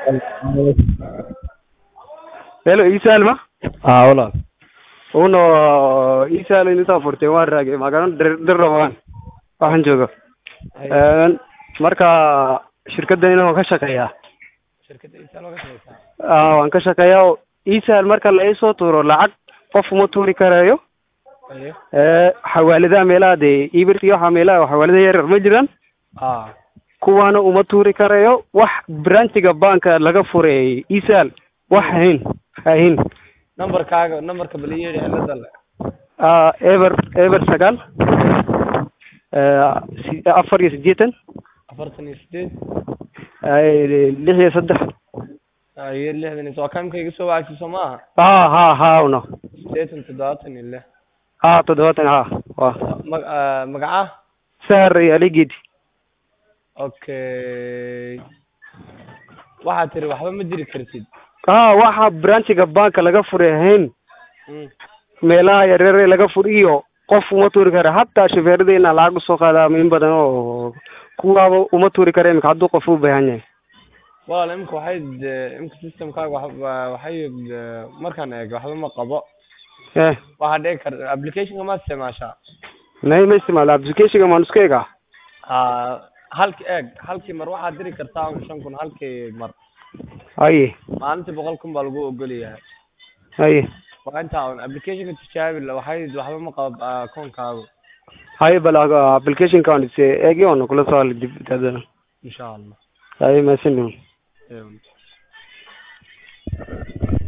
Hello, Isal ma? haa walaal Uno Isal inta furtay waan raagay magaalada dir dirrawaan waxaan jooga een marka shirkadda inaan ka shaqeeyaa shirkadda isaal waa ka shaqeysaa aa waan ka shaqeeyaa Isal marka la isoo tuuro lacag qof uma tuuri karayo ayo ee xawaaladaha meelaha dee ibirta iyo waxaa meelaha xawaalada yar ma jiraan haa kuwaana uma tuuri karayo wax branchiga banka laga furay Isal wax hayn hayn nambarkaaga nambarka bal ii yeedhi cilada le aa eber eber sagaal ee si- afar iyo siddeetan afartan iyo sideed ay, lix iyo saddex iyo lixdan iyo waa kamka iga soo wacagsi soo maaha ha ha ha uno sideetan toddobaatan iyo lix ha toddobaatan ha wa mag ah, magaca sahar iyo aligid okay waxaad tiri waxba ma diri kartid ha waxa branchiga banka laga furay hayn Mm. meelaha yaryar ee laga fur iyo qof uma tuuri kara hataa shufeerada inaa lacag usoo qaadaa in badan oo kuwaaba uma tuuri kara imika hadduu qof u baahan yahay walaal imika waxay de- imika systemkaaga wax waxay de- markaan eego waxba ma qabo eh waxaa dhici karta applicationka ma isticmaashaa nay ma isticmaalo applicationka maan isku egaa haa halki eeg halkii mar waxaad diri kartaa un shan kun halkii mar haye maalintii boqol kun baa lagu ogol yahay haye waa intaa un applicationka tijaabi la- waxay waxba ma qabo akoonkaagu haye bal aga- applicationka aan is eegi oona kula soo hadli dib hadana insha allah haye mahadsanid Ewan.